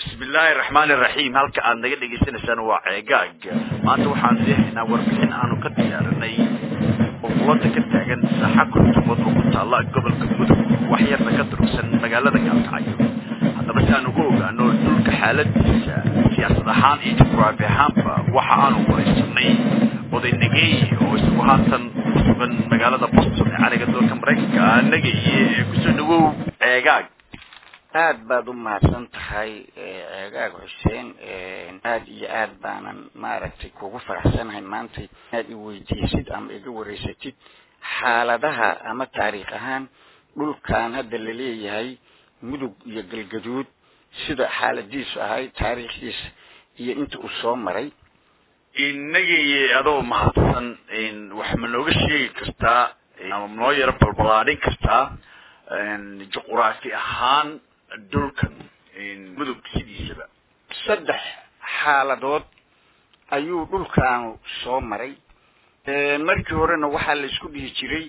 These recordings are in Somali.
bismillaahi raxmaani raxiim halka aad naga dhegaysanaysaan waa ceegaag maanta waxaan leehaynaa warbixin aanu ka diyaarinay qoflada ka taagan saaxa kurtumood oo ku taalla gobolka mudug wax yarna ka durugsan magaalada gaalkacyo haddaba si aan ugu ogaano dhulka xaaladiisa siyaasad ahaan iyo jugraafi ahaanba waxa aanu waraysanay oday nageeye oo isagu haatan ku sugan magaalada boston ee cariga dalka maraykanka nagaye ee kusoo dhawow ceegaag aad baad u mahadsan tahay ceegaag xuseen aad iyo aad baanan maaragtay kugu faraxsanahay maanta inaad i weydiisid ama iga wareysatid xaaladaha ama taariikh ahaan dhulkan hadda laleeyahay mudug iyo galgaduud sida xaaladiisu ahay taariikhdiisa iyo inta uu soo maray inagaye adoo mahadsan wax ma nooga sheegi kartaa ama noo yaro balbalaadhin kartaa juquraafi ahaan dhulkan mudug sidiisaba saddex xaaladood ayuu dhulkaanu soo maray markii horena waxaa la isku dhihi jiray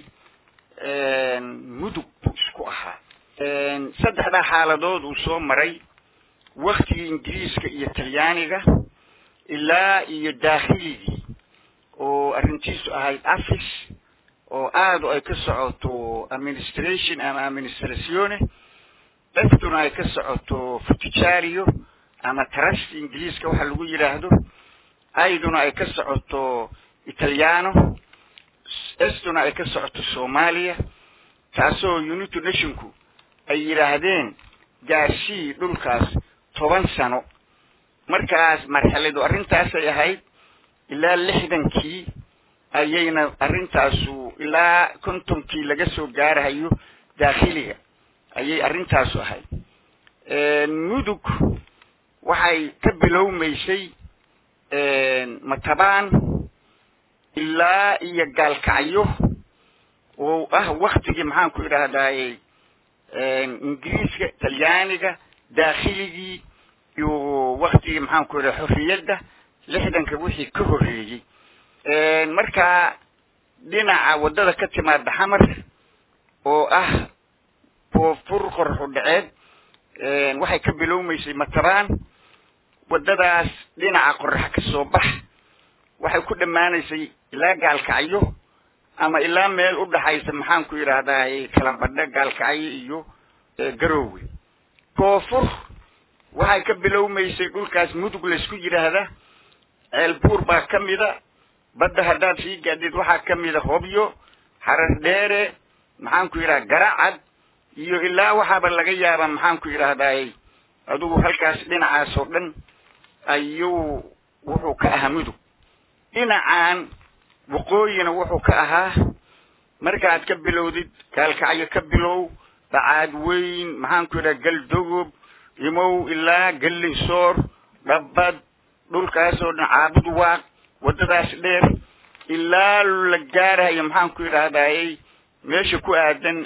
mudug buu isku ahaa saddexdaa xaaladood uu soo maray waktigii ingiriiska iyo talyaaniga ilaa iyo daakhilidii oo arrintiisu ahayd afis oo aada ay ka socoto administration ama administratione eftuna ay ka socoto futijario ama trust ingiliiska waxa lagu yidhaahdo ayduna ay ka socoto italiano estuna ay ka socoto soomaaliya taasoo united nationku ay yidhaahdeen gaashii dhulkaas toban sano markaas marxaladu arrintaasay ahayd ilaa lixdankii ayayna arrintaasu ilaa kontonkii laga soo gaarahayo daakhiliga ayay arrintaasu ahayd mudug waxay ka bilowmaysay matabaan ilaa iyo gaalkacyo oo ah waktigii maxaan ku idhahdaaye ingiriiska talyaaniga daakiligii iyo waktigii maxaan ku idhaha xorriyadda lixdanka wixii ka horreeyey markaa dhinaca waddada ka timaada xamar oo ah koonfur qorxu dhaceed waxay ka bilowmaysay matabaan waddadaas dhinaca qorax ka soo bax waxay ku dhammaanaysay ilaa gaalkacyo ama ilaa meel u dhaxaysa maxaan ku yidhaahdaa kalabadha gaalkacyo iyo garoowe koonfur waxay ka bilowmaysay dhulkaas mudug laysku yidhaahda ceelbuur baa ka mida badda haddaad sii gaadid waxaa ka mida hobyo xarar dheere maxaan ku yidhaha garacad iyo ilaa waxaaba laga yaabaa maxaan ku yidhaahdaay adigu halkaas dhinacaas oo dhan ayuu wuxuu ka ahaa mudug dhinacan waqooyina wuxuu ka ahaa markaad ka bilowdid gaalkacyo ka bilow bacaad weyn maxaan ku yidhaha galdogob imow ilaa gallinsoor dhabbad dhulkaas oo dhan caabud waaq waddadaas dheer ilaa la gaarahayo maxaan ku yidhahdayy meesha ku aadan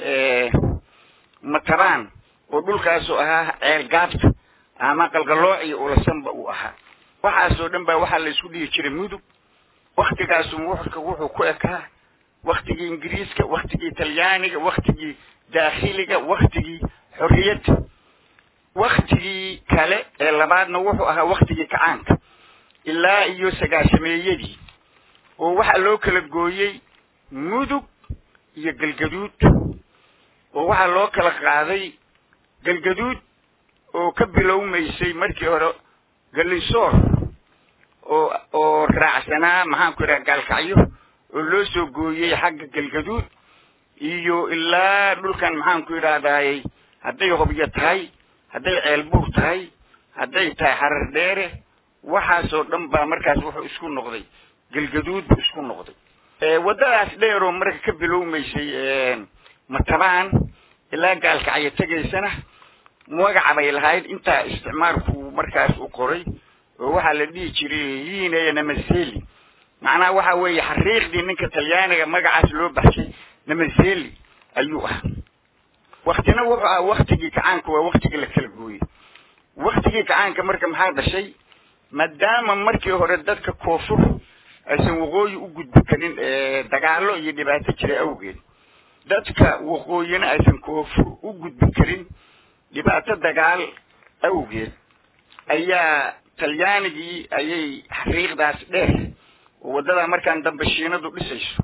matabaan oo dhulkaasoo ahaa ceel gaabta ama qalgalooc iyo ulasanba uu ahaa waxaasoo dhan baa waxaa la isku dhihi jiray mudug waktigaasu wuxurka wuxuu ku ekaa waktigii ingiriiska waktigii talyaaniga waktigii daakhiliga waktigii xorriyadda waktigii kale ee labaadna wuxuu ahaa waktigii kacaanka ilaa iyo sagaashameeyadii oo waxaa loo kala gooyey mudug iyo galgaduud oo waxaa loo kala qaaday galgaduud oo ka bilowmaysay markii hore gallinsoor oo oo raacsanaa maxaan ku idhaha gaalkacyo oo loo soo gooyey xagga galgaduud iyo ilaa dhulkan maxaan ku idhahdayy hadday hobyo tahay hadday ceelbuur tahay hadday tahay xarar dheere waxaasoo dhan baa markaas wuxuu isku noqday galgaduud buu isku noqday waddadaas dheeroo marka ka bilowmaysay matabaan ilaa gaalkacyo tegaysana magaca bay lahayd intaa isticmaalku markaas u qoray oo waxaa la dhihi jiray yiinaya namaseli macnaha waxa weeye xariiqdii ninka talyaaniga magacaas loo baxshay namaseli ayuu ah waktina wuxuu ah waktigii kacaanka waa waktigii la kala gooyey waktigii kacaanka marka maxaa dhashay maadaama markii hore dadka koonfur aysan waqooyi u gudbi karin dagaalo iyo dhibaato jira awgeed dadka waqooyina aysan koonfur u gudbi karin dhibaato dagaal awgeed ayaa talyaanigii ayay xariiqdaas dheer oo waddadaa markaan dambe shiinadu dhisayso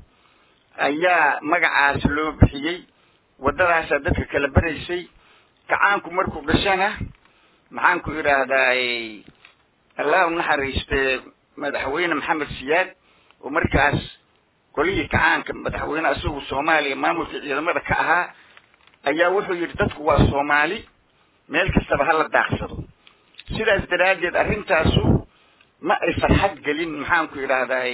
ayaa magacaas loo bixiyey waddadaasaa dadka kala beraysay gacaanku markuu dhashana maxaan ku idhaahdaa allah u naxariiste madaxweyne maxamed siyaad oo markaas golihii kacaanka madaxweyne isagu soomaaliya maamulka ciidamada ka ahaa ayaa wuxuu yidhi dadku waa soomaali meel kastaba hala daaqsado sidaas daraaddeed arrintaasu ma ay farxad gelin maxaan ku idhaahdaa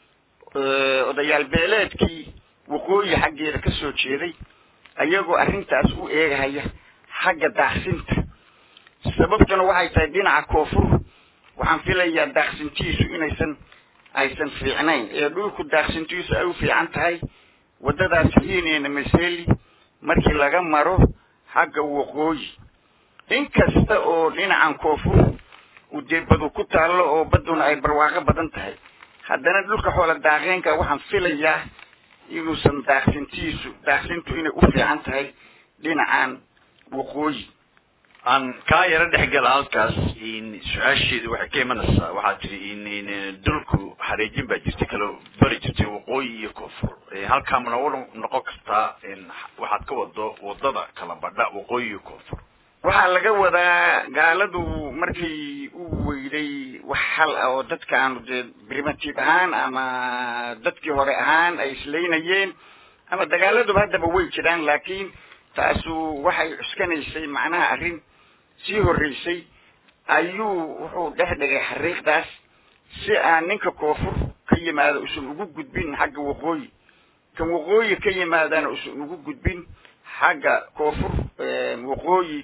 odayaal beeleedkii waqooyi xaggeeda ka soo jeeday ayagoo arrintaas u eegahaya xagga daaqsinta sababtuna waxay tahay dhinaca koonfur waxaan filayaa daaqsintiisu inaysan aysan fiicnayn ee dhulku daaqsintiisu ay u fiican tahay waddadaas hiineena maseli markii laga maro xagga waqooyi inkasta oo dhinacan koonfur uu dee badu ku taallo oo badduna ay barwaaqo badan tahay haddana dhulka xoola daaqeenka waxaan filayaa inuusan daaqsintiisu daaqsintu inay u fiican tahay dhinacan waqooyi aan kaa yaro dhexgala halkaas su-aasheedu waxay ka imanaysaa waxaa tiri dhulku xareejin baa jirtay kala bari jirtay waqooyi iyo koonfur halkaa mana u noqon kartaa waxaad ka wado wadada kala badha waqooyi iyo koonfur waxaa laga wadaa gaaladu markii u weyday wax xal ah oo dadkaanu dee primitive ahaan ama dadkii hore ahaan ay islaynayeen ama dagaaladuba haddaba way jiraan laakiin taasu waxay cuskanaysay macnaha arrin sii horreysay ayuu wuxuu dhex dhigay xariiqdaas si aan ninka koonfur ka yimaada usan ugu gudbin xagga waqooyi kan waqooyi ka yimaadana usan ugu gudbin xagga koonfur waqooyi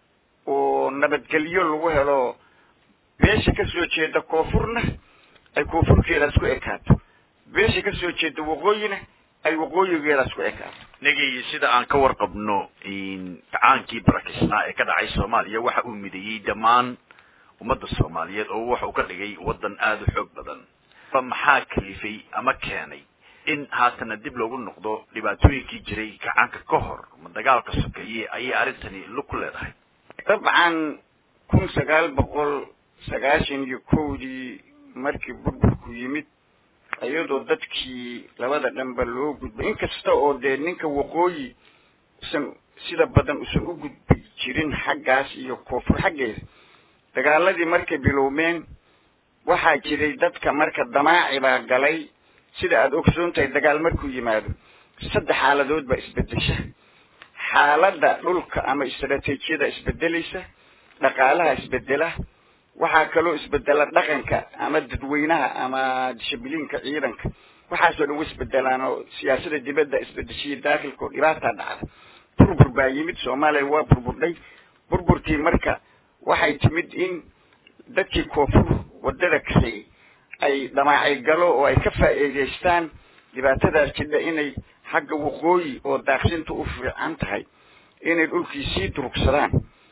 oo nabadgelyo lagu helo beesha kasoo jeeda koonfurna ay koonfurkeedaas ku ekaato beesha kasoo jeeda waqooyina ay waqooyigeedaas ku ekaato nagii sida aan ka warqabno gacaankii barakisnaa ee ka dhacay soomaaliya waxa uu mideeyey dhammaan ummadda soomaaliyeed oo waxa uu ka dhigay waddan aada u xoog badan maxaa kalifay ama keenay in haatana dib loogu noqdo dhibaatooyinkii jiray gacaanka ka hor ma dagaalka sokeeye ayay arrintani lug ku leedahay dabcan kun sagaal boqol sagaashan iyo kowdii markii burburku yimid iyadoo dadkii labada dhanba loo gudbay inkasta oo dee ninka waqooyi usan sida badan usan u gudbi jirin xaggaas iyo koonfur xaggeeda dagaaladii markay bilowmeen waxaa jiray dadka marka damaaci baa galay sida aada ogsoon tahay dagaal markuu yimaado saddex xaaladood baa isbedesha xaaladda dhulka ama istaraatiijiyada isbedelaysa dhaqaalaha isbedela waxaa kaloo isbedela dhaqanka ama dadweynaha ama dishibiliinka ciidanka waxaasoo dhan wa isbedelaan oo siyaasada dibadda isbedeshiya daakilka oo dhibaataa dhacda burbur baa yimid soomaaliya waa burburdhay burburkii marka waxay timid in dadkii koonfur waddada kasay ay dhamaacay galo oo ay ka faa'iidaystaan dhibaatadaas jidha inay xagga waqooyi oo daaqsinta u fiican tahay inay dhulkii sii durugsadaan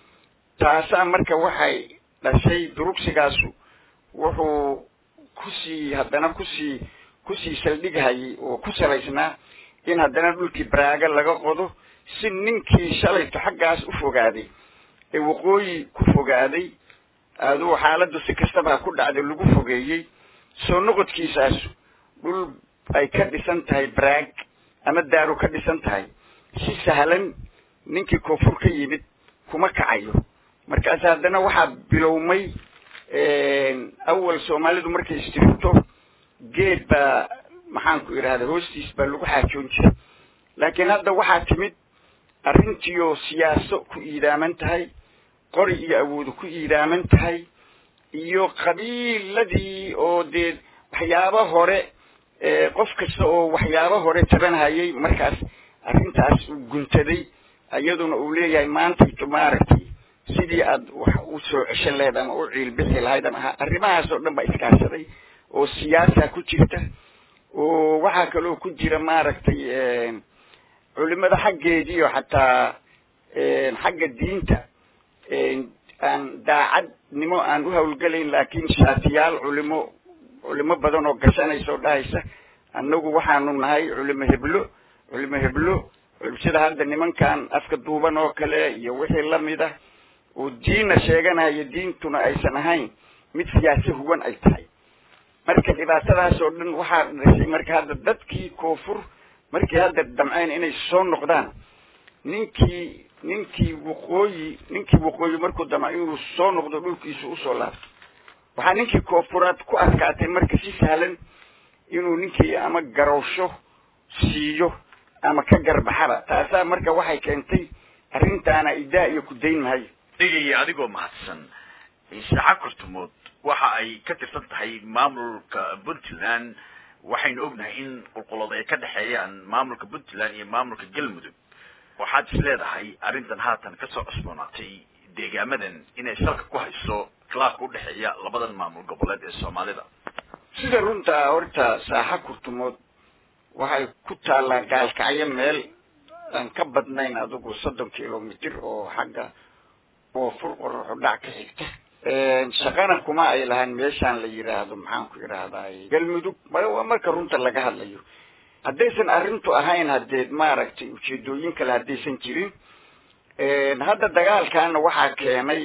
taasaa marka waxay dhashay durugsigaasu wuxuu kusii haddana kusii kusii saldhighayay oo ku salaysnaa in haddana dhulkii baraaga laga qodo si ninkii shalayto xaggaas u fogaaday ee waqooyi ku fogaaday aduu xaaladdu si kastaba ku dhacday lagu fogeeyey soo noqodkiisaasu dhul ay ka dhisan tahay baraag ama daaru ka dhisan tahay si sahlan ninkii koonfur ka yimid kuma kacayo markaas haddana waxaa bilowmay awal soomaalidu markay istiribto geed baa maxaan ku idhahda hoostiis baa lagu xaajoon jiray laakiin hadda waxaa timid arrintiioo siyaaso ku iidaaman tahay qori iyo awoodu ku iidaaman tahay iyo qabiiladii oo dee waxyaabo hore qof kasta oo waxyaabo hore tabanhayay markaas arrintaas uu guntaday iyaduna uu leeyahay maantayto maaragtay sidii aad wax u soo ceshan lahayd ama u ciilbixi lahayd ama arrimahaas oo dhan baa iskaashaday oo siyaasa ku jirta oo waxaa kaloo ku jira maaragtay culimada xaggeedii oo xataa xagga diinta aan daacadnimo aan u hawlgelayn laakiin shaatiyaal culimo culimo badan oo gashanaysa oo dhahaysa annagu waxaanu nahay culimo heblo culimo heblo sida hadda nimankan afka duuban oo kale iyo wixii lamid ah oo diinna sheeganayo diintuna aysan ahayn mid siyaasi huwan ay tahay marka dhibaatadaas oo dhan waxaa dhashay marka hadda dadkii koonfur markii hadda damceen inay soo noqdaan ninkii ninkii waqooyi ninkii waqooyi markuu damco inuu soo noqdo dhulkiisa usoo laabto waxaa ninkii koonfuraad ku adkaatay marka si sahlan inuu ninkii ama garowsho siiyo ama ka garbaxaba taasaa marka waxay keentay arrintaana idaa iyo ku dayn mahayo dhigaya adigoo mahadsan saaca kurtumood waxa ay ka tirsan tahay maamulka puntland waxaynu ognahay in qulqulood ay ka dhexeeyaan maamulka puntland iyo maamulka galmudug waxaad is leedahay arrintan haatan kasoo cusboonaatay deegaamadan inay salka ku hayso khilaafka udhexeeya labadan maamul goboleed ee soomaalida sida runtaa horta saaxa kurtumood waxay ku taallaa gaalkacyo meel aan ka badnayn adigu soddon kilomitr oo xagga koonfur qoraxo dhac ka xigta shaqana kuma ay lahayn meeshaan la yidhaahdo maxaan ku yidhaahdaa galmudug waa marka runta laga hadlayo haddaysan arrintu ahayn haddee maaragtay ujeedooyin kale haddaysan jirin hadda dagaalkaana waxaa keenay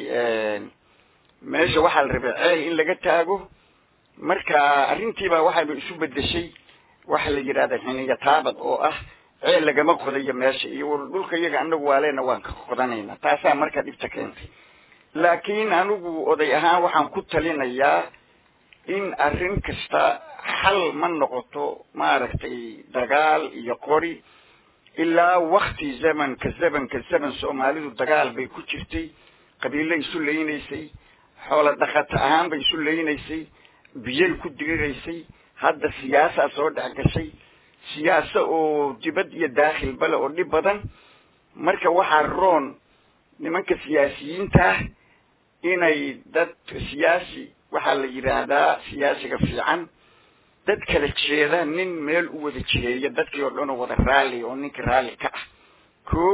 meesha waxaa la rabay ceel in laga taago marka arrintiibaa waxayba isu bedeshay waxa la yidhahda xiniya taabad oo ah ceel lagama qodayo meesha iyo war dhulka iyaga anagu waaleena waan ka qodanayna taasaa marka dhibta keentay laakiin anigu oday ahaan waxaan ku talinayaa in arrin kasta xal ma noqoto maaragtay dagaal iyo qori ilaa wakti zamanka zamanka zaman soomaalidu dagaal bay ku jirtay qabiilo isu leynaysay xoolo dhaqato ahaan bay isu leynaysay biyay ku diriraysay hadda siyaasaa soo dhex gashay siyaasa oo dibad iyo daakhilbale oo dhib badan marka waxaa roon nimanka siyaasiyiinta ah inay dad siyaasi waxaa la yidhaahdaa siyaasiga fiican dad kala jeeda nin meel u wada jiheeya dadkii oo dhan oo wada raalli oo ninka raalli ka ah ko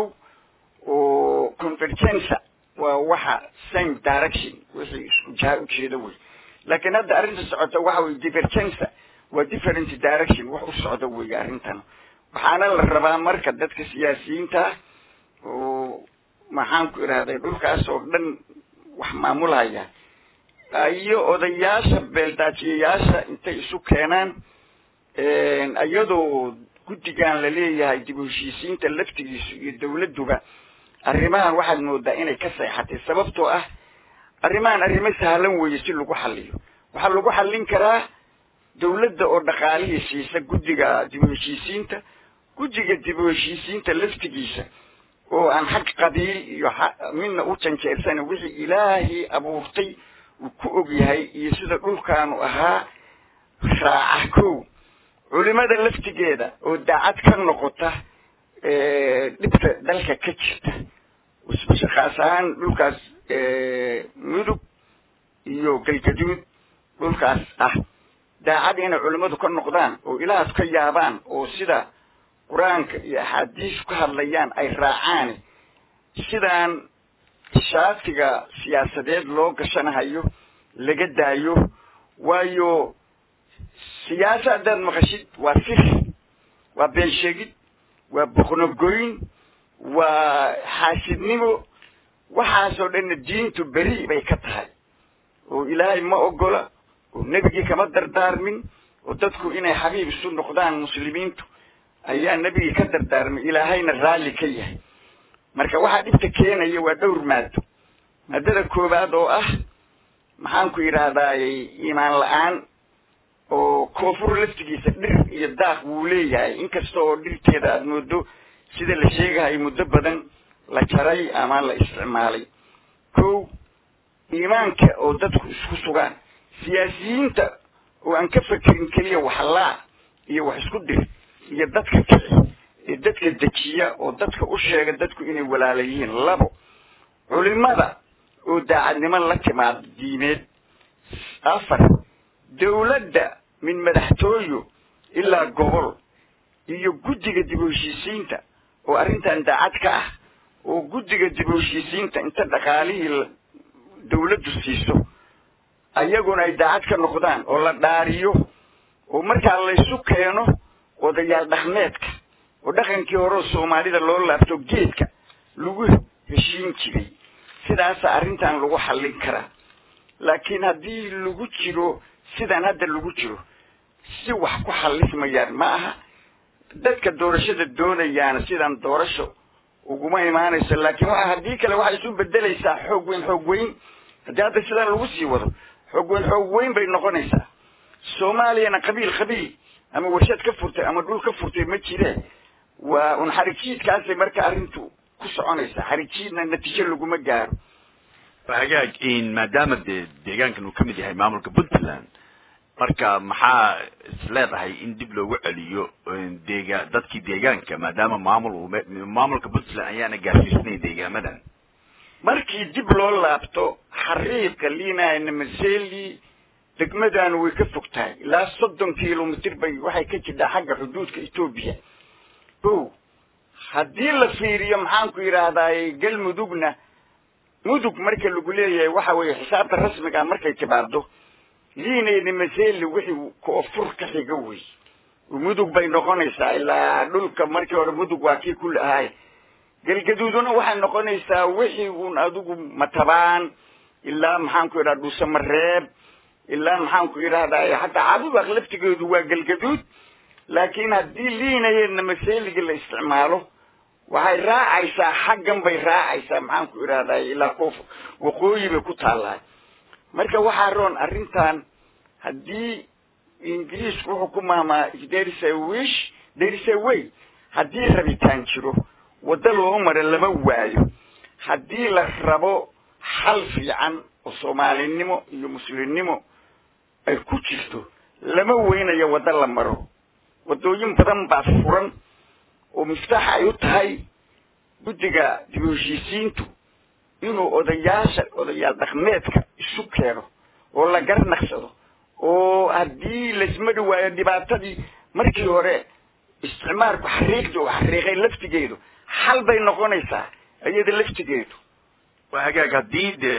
oo convergenza waa waxa same direction wixii isku jaha ujeeda wey laakiin hadda arrinta socota waxa weye divergenza waa different direction wax u socda wey arrintan waxaana la rabaa marka dadka siyaasiyiinta oo maxaan ku idhahday dhulkaas oo dhan wax maamulhaya iyo odayaasha beeldaajiyayaasha intay isu keenaan iyadoo guddigan la leeyahay dib u heshiisiinta laftigiisu iyo dawladduba arrimahan waxaad moodaa inay ka seexatay sababtoo ah arrimahan arrimo sahlan weeye si lagu xaliyo waxaa lagu xallin karaa dawladda oo dhaqaalihii siisa guddiga dib u heshiisiinta guddiga dib u heshiisiinta laftigiisa oo aan xag qabiil iyo midna u janjeersanin wixii ilaahii abuurtay uu ku og yahay iyo sida dhulkaanu ahaa raaca kow culimada laftigeeda oo daacad ka noqota dhibta dalka ka jirta khaas ahaan dhulkaas mudug iyo galgaduud dhulkaas ah daacad inay culimmadu ka noqdaan oo ilaahas ka yaabaan oo sida qur-aanka iyo axaadiis ka hadlayaan ay raacaan sidaan shaatiga siyaasadeed loo gashanahayo laga daayo waayo siyaasa haddaad maqashid waa sir waa been sheegid waa boqnogoyn waa xaasidnimo waxaasoo dhanna diintu beri bay ka tahay oo ilaahay ma ogola oo nebigii kama dardaarmin oo dadku inay xabiib isu noqdaan muslimiintu ayaa nebigii ka dardaarmay ilaahayna raalli ka yahay marka waxaa dhibta keenaya waa dhowr maado maadada koowaad oo ah maxaan ku yidhaahdaay iimaan la-aan oo koonfur laftigiisa dhir iyo daaq wuu leeyahay inkasta oo dhirteeda aada moodo sida la sheegahay muddo badan la jaray ama la isticmaalay ko iimaanka oo dadku isku sugaan siyaasiyiinta oo aan ka fekerin keliya waxlaa iyo wax isku dir iyo dadka kici iyo dadka dejiya oo dadka u sheega dadku inay walaala yihiin labo culimada oo daacadnimo la timaado diimeed afar dawladda min madaxtooyo ilaa gobol iyo guddiga dib u heshiisiinta oo arrintan daacad ka ah oo guddiga dib u heshiisiinta inta dhaqaalihii dawladdu siiso ayaguna ay daacad ka noqdaan oo la dhaariyo oo markaa laysu keeno odayaal dhaqmeedka oo dhaqankii hore soomaalida loo laabto geedka lagu heshiin jiray sidaasa arrintan lagu xallin karaa laakiin haddii lagu jiro sidan hadda lagu jiro si wax ku xallismayaan ma aha dadka doorashada doonayaana sidan doorasho uguma imaanayso laakiin waa haddii kale waxay isu bedelaysaa xoog weyn xoog weyn haddii hadda sidan lagu sii wado xoog weyn xoog weyn bay noqonaysaa soomaaliyana qabiil qabiil ama warshad ka furtay ama dhul ka furtay ma jire waa un xarijiidkaasay marka arrintu ku soconaysaa xarijiidna natiijo laguma gaaro hagaag maadaama dee deegaankan uu kamid yahay maamulka puntland marka maxaa is leedahay in dib loogu celiyo deega dadkii deegaanka maadaama maamul uu maamulka puntland ayaana gaarsiisnayn deegaamadan markii dib loo laabto xariiqa liinayna maseli degmadan way ka fog tahay ilaa soddon kilomitr bay waxay ka jirtaa xagga xuduudka etoobiya o haddii la fiiriyo maxaan ku yidhaahdaay galmudugna mudug marka lagu leeyahay waxa weeye xisaabta rasmiga markay timaado liinayna maseli wixii koonfur ka xiga wey mudug bay noqonaysaa ilaa dhulka markii hore mudug waa kii kul ahaay galgaduuduna waxay noqonaysaa wixii un adigu matabaan ilaa maxaan ku yidhahda dhuusamareeb ilaa maxaan ku yidhahdaa hataa cabubaq laftigeedu waa galgaduud laakiin haddii liinayeedna maseliga la isticmaalo waxay raacaysaa xaggan bay raacaysaa maxaan ku idhahdaa ilaa koof waqooyi bay ku taallaa marka waxaa roon arrintan haddii ingiriisku wuxuu ku maamaa there's a wish there is a way haddii rabitaan jiro waddo loo mara lama waayo haddii la rabo xal fiican oo soomaalinimo iyo muslimnimo ay ku jirto lama weynayo waddo la maro waddooyin badan baa furan oo miftaax ay u tahay guddiga dib u heshiisiintu inuu odayaasha odayaal dhaqmeedka isu keeno oo la garnaqsado oo haddii laisma dhawaayo dhibaatadii markii hore isticmaalku xariiqda oo xariiqay laftigeedu xal bay noqonaysaa iyada laftigeedu waa hagaag haddii dee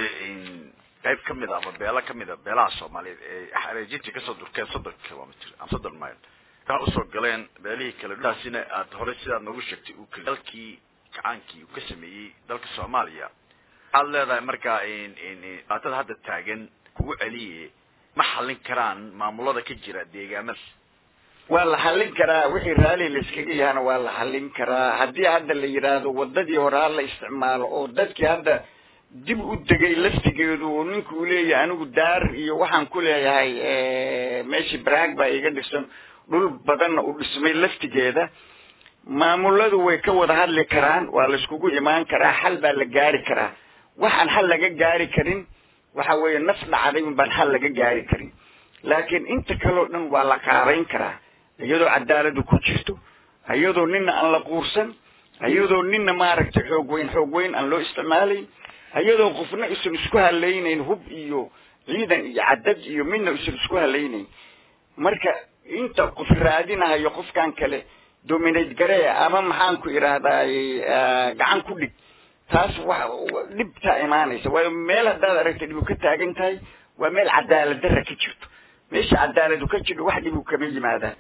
qayb kamid a ama beelo kamid a beelaha soomaaliyeed ee xareejintii kasoo durkeen soddon kilomitr ama soddon mile kaa usoo galeen beelihii kale taasina aad horey sidaad noogu sheegtay uu keli dalkii gacaankii uu ka sameeyey dalka soomaaliya waxaad leedahay markaa dhibaatada hadda taagan kugu celiye ma xallin karaan maamulada ka jira deegaamada waa la xallin karaa wixii raalli la iskaga yahana waa la xallin karaa haddii hadda la yidhaahdo waddadii hore ha la isticmaalo oo dadkii hadda dib u degay laftigeedu oo ninku uu leeyahay anigu daar iyo waxaan ku leeyahay meeshii baraag baa iga dhisan dhul badanna u dhismay laftigeeda maamuladu way ka wada hadli karaan waa la iskugu imaan karaa xal baa la gaari karaa waxaan xal laga gaari karin waxa weeye naf dhacday un baan xal laga gaari karin laakiin inta kaleo dhan waa la qaabayn karaa iyadoo cadaaladu ku jirto iyadoo nina aan la quursan iyadoo nina maaragtay xoog weyn xoog weyn aan loo isticmaalayn iyadoo qofna isan isku halaynayn hub iyo ciidan iyo cadad iyo midna isan isku halaynayn marka inta qof raadinahayo qofkan kale dominate garee ama maxaan ku idhaahdaay gacan ku dhig taas wa dhibtaa imaanaysa waayo meel haddaad aragta dhibu ka taagan tahay waa meel cadaalad darra ka jirto meesha cadaaladu ka jirto wax dhibu kama yimaadaan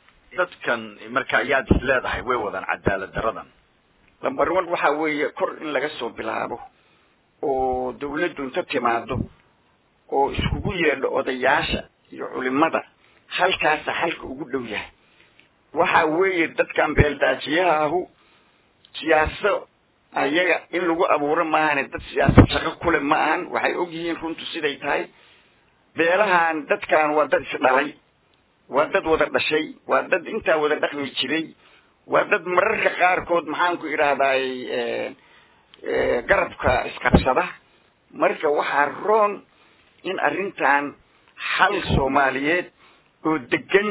dadkan marka ayaad is leedahay way wadaan cadaalad daradan lambar one waxa weeye kor in laga soo bilaabo oo dawladdu inta timaado oo iskugu yeedho odayaasha iyo culimada halkaasa xalka ugu dhow yahay waxa weeye dadkan beeldaajiyaha ahu siyaaso ayaga in lagu abuuro maahane dad siyaasad shaqo kule ma ahan waxay og yihiin runtu siday tahay beelahan dadkan waa dad isdhalay waa dad wada dhashay waa dad intaa wada dhaqmi jiray waa dad mararka qaarkood maxaan ku idhaahdaay garabka isqabsada marka waxaa roon in arrintan xal soomaaliyeed oo degan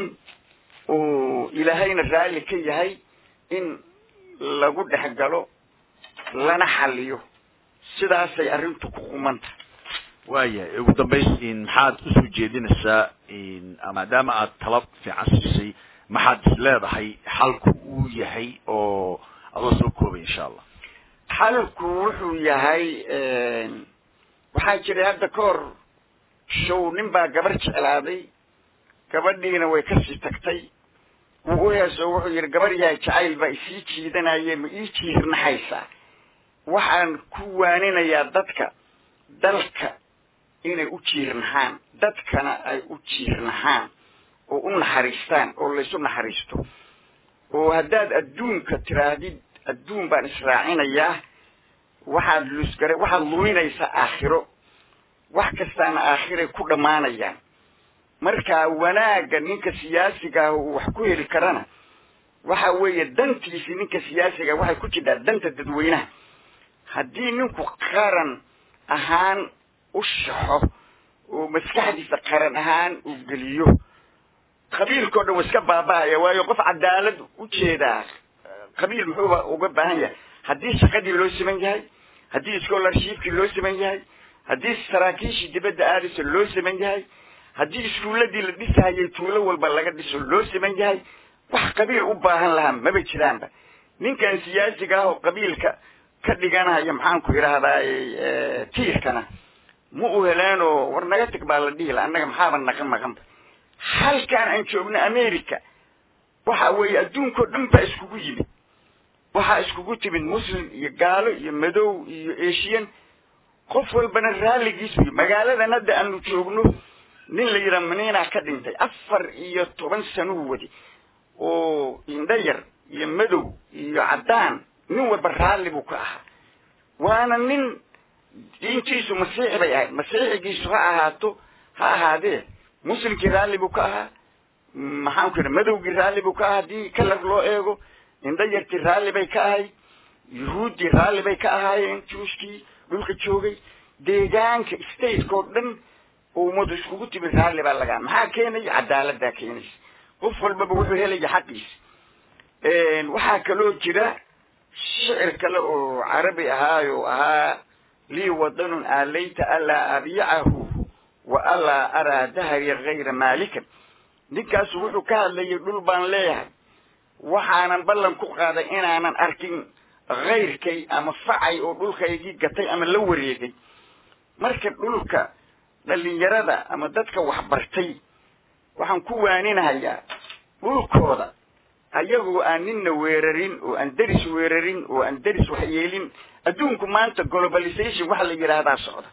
oo ilaahayna raalli ka yahay in lagu dhex galo lana xaliyo sidaasay arrintu ku qumanta waayahay ugu dambayn maxaad usoo jeedinaysaa maadaama aad tala fiican siisay maxaad is leedahay xalku uu yahay oo adoo soo koobay insha allah xalku wuxuu yahay waxaa jiray hadda ka hor show nin baa gabar jeclaaday gabadhiina way kasii tagtay wuu u heeso wuxuu yidhi gabar yahay jacayl baa isii jiidanaye ma ii jiirnaxaysaa waxaan ku waaninayaa dadka dalka inay u jiirnahaan dadkana ay u jiirnahaan oo u naxariistaan oo laysu naxariisto oo haddaad adduunka tiraahdid adduun baan israacinayaa waxaad lusgare waxaad luminaysaa aakhiro wax kastaana aakhiray ku dhammaanayaan marka wanaagga ninka siyaasiga ah uu wax ku heli karana waxa weeye dantiisi ninka siyaasiga waxay ku jirtaa danta dadweynaha haddii ninku qaran ahaan u shaxo oo maskaxdiisa qaran ahaan uu geliyo qabiilkao dhan wa iska baaba'aya waayo qof cadaalad u jeedaa qabiil muxuuba uga baahan yahay haddii shaqadii loo siman yahay haddii scholarshipkii loo siman yahay haddii saraakiishii dibadda aadaysa loo siman yahay haddii iskuulladii la dhisahayay tuulo walba laga dhiso loo siman yahay wax qabiil u baahan lahaa maba jiraanba ninkan siyaasiga ah oo qabiilka ka dhiganaya maxaanku idhaahdaa tiirkana ma u heleenoo war naga tag baa la dhihi la annaga maxaaba naqa maqanba halkaan aan joogno america waxa weeye adduunkao dhan baa iskugu yimid waxaa iskugu timid muslim iyo gaalo iyo madow iyo asian qof walbana raalligiis wey magaaladan hadda aanu joogno nin la yidhaha maniinaa ka dhintay afar iyo toban sanuu wadi oo indho yar iyo madow iyo caddaan nin walba raalli buu ka ahaa waana nin diintiisu masiixi bay ahayd masiixigiisu ha ahaato ha ahaadee muslimkii raalli buu ka ahaa maxaanku yidhaha madowgii raalli buu ka ahaa haddii kalar loo eego indho yartii raalli bay ka ahayd yuhuuddii raalli bay ka ahaayeen juuskii dhulka joogay deegaanka stateko dhan ummadu iskugu timid raalli baa lagaa maxaa keenaya cadaaladdaa keenaysa qof walbaba wuxuu helaya xaqiisa waxaa kaloo jira shicir kale oo carabi ahaayo ahaa lii wadanun aalayta alaa abyacahu wa alaa araa dahri gayra maalikan ninkaasu wuxuu ka hadlayay dhul baan leeyahay waxaanan ballan ku qaaday inaanan arkin kayrkay ama facay oo dhulkaygii gatay ama la wareegay marka dhulka dhalinyarada ama dadka waxbartay waxaan ku waaninahayaa dhulkooda ayagoo aan ninna weerarin oo aan deris weerarin oo aan deris waxyeelin adduunku maanta globalization waxa la yidhaahdaa socda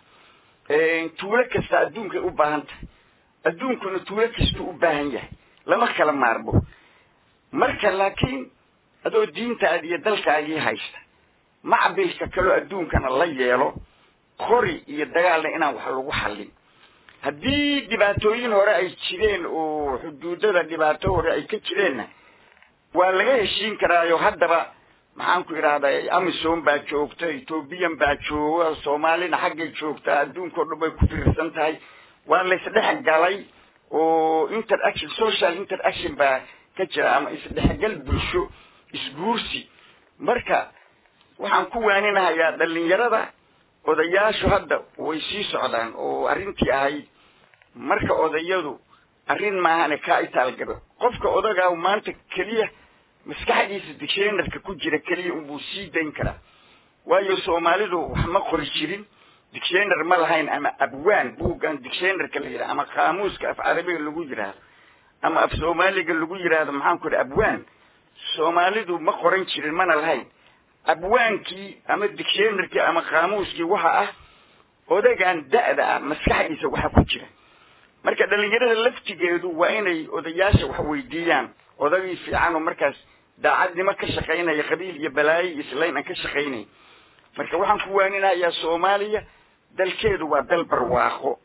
tuulo kasta adduunkay u baahan tahay adduunkuna tuulo kastuu u baahan yahay lama kala maarmo marka laakiin adoo diintaadi iyo dalkaagii haysta macbilka kaloo adduunkana la yeelo qori iyo dagaalna inaan wax lagu xallin haddii dhibaatooyin hore ay jireen oo xuduudada dhibaato hore ay ka jireenna waa laga heshiin karaayo haddaba maxaanku idhahdaa amisom baa joogta ethoobiyan baa jooga soomaalina xaggay joogtaa adduunkao dhan bay ku fiirsan tahay waa laysdhex galay oo interaction social interaction baa ka jira ama isdhexgal bulsho isguursi marka waxaan ku waaninahayaa dhalinyarada odayaashu hadda way sii socdaan oo arrintii ahayd marka odayadu arrin maahane kaa itaalgabo qofka odagaa maanta keliya maskaxdiisa dictionarka ku jira keliya unbuu sii dayn karaa waayo soomaalidu wax ma qori jirin dictionar ma lahayn ama abwaan buuggan dictionarka la yidhaha ama qaamuuska af carabiga lagu yidhaahdo ama af soomaaliga lagu yidhaahdo maxaanku idhi abwaan soomaalidu ma qoran jirin mana lahayn abwaankii ama dictionarkii ama qaamuuskii waxa ah odagan da'da ah maskaxdiisa waxa ku jira marka dhalinyarada laftigeedu waa inay odayaasha wax weydiiyaan odagii fiican oo markaas daacadnimo ka shaqaynaya qabiil iyo balaayo iyo islayn aan ka shaqaynayn marka waxaan ku waaninayaa soomaaliya dalkeedu waa dal barwaaqo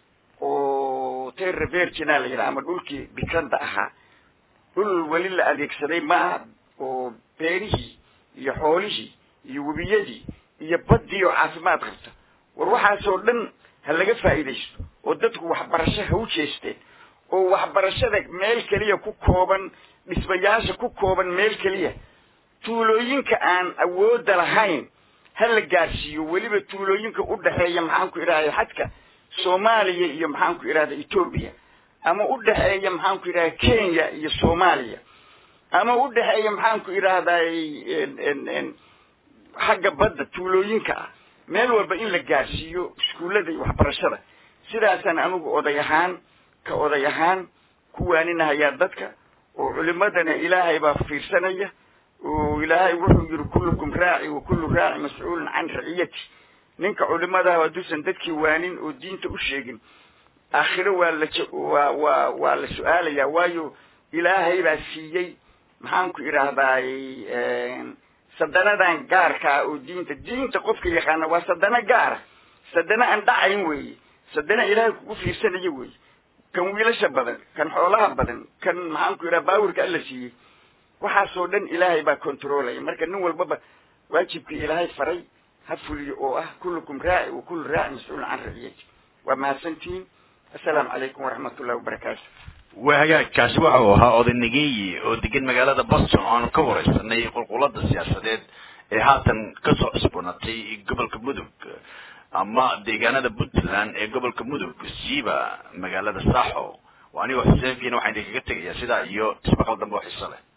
oo terra virgina la yidhaha ama dhulkii bikrada ahaa dhul weli la adeegsaday ma aha oo beerihii iyo xoolihii iyo webiyadii iyo baddii oo caafimaad qabta war waxaasoo dhan ha laga faa'iidaysto oo dadku waxbarasho ha u jeesteen oo waxbarashada meel keliya ku kooban dhismayaasha ku kooban meel keliya tuulooyinka aan awoodda lahayn ha la gaarsiiyo weliba tuulooyinka u dhexeeya maxaanku idhahda xadka soomaaliya iyo maxaanku idhahda etoobiya ama u dhexeeya maxaanku idhahda kenya iyo soomaaliya ama u dhexeeya maxaanku idhahday xagga badda tuulooyinka ah meel walba in la gaarsiiyo iskuullada iyo waxbarashada sidaasaan anigu oday ahaan ka oday ahaan ku waaninahayaa dadka oo culimadana ilaahay baa fiirsanaya oo ilaahay wuxuu yidhi kullukum raaci wa kullu raaci mascuulun can raciyati ninka culimadaha hadduusan dadkii waanin oo diinta u sheegin aakhiro waa la waa waa waa la su-aalayaa waayo ilaahay baa siiyey maxaan ku idhaahdaay sadanadan gaarkaa oo diinta diinta qofka yaqaana waa sadano gaara sadano aan dhacayn weeye sadano ilaahay kugu fiirsanayo weeye kan wiilasha badan kan xoolaha badan kan maxaan ku idhaha baawirka alla siiyey waxaasoo dhan ilaahay baa controlaya marka nin walbaba waajibkii ilaahay faray ha fuliyo oo ah kullukum raaci wa kullu raaci mas-uulun can raciyati waa mahadsantihiin assalaamu calaykum waraxmat ullahi wabarakaatu waa hagaagkaasi waxa uu ahaa odaynageeyi oo degan magaalada boston oo aanu ka wareysanay qulqulada siyaasadeed ee haatan kasoo cusboonatay gobolka mudug ama deegaanada puntland ee gobolka mudug siiba magaalada saaxo anigoo xuseen fiina waxaan idinkaga tegayaa sidaa iyo ismaqal dambe oo xiso leh